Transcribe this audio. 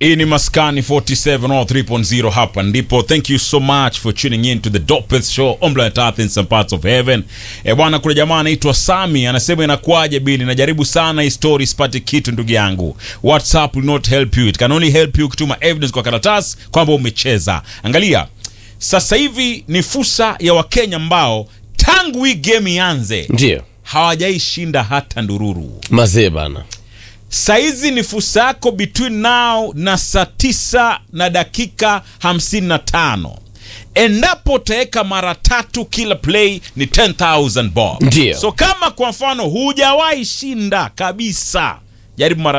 hii ni maskani 47 or 3.0 hapa ndipo thank you so much for tuning in to the dopest show on planet earth in some parts of heaven e bwana kuna jamaa anaitwa sami anasema inakuwaje bili najaribu sana hii story sipati kitu ndugu yangu whatsapp will not help you it can only help you kutuma evidence kwa karatasi kwamba umecheza angalia sasa hivi ni fursa ya wakenya ambao tangu hii game ianze ndio hawajaishinda hata ndururu mazee bana saizi ni fursa yako between now na saa tisa na dakika 55 endapo utaweka mara tatu kila play ni 10000 bob Ndio. so kama kwa mfano hujawahi shinda kabisa jaribu mara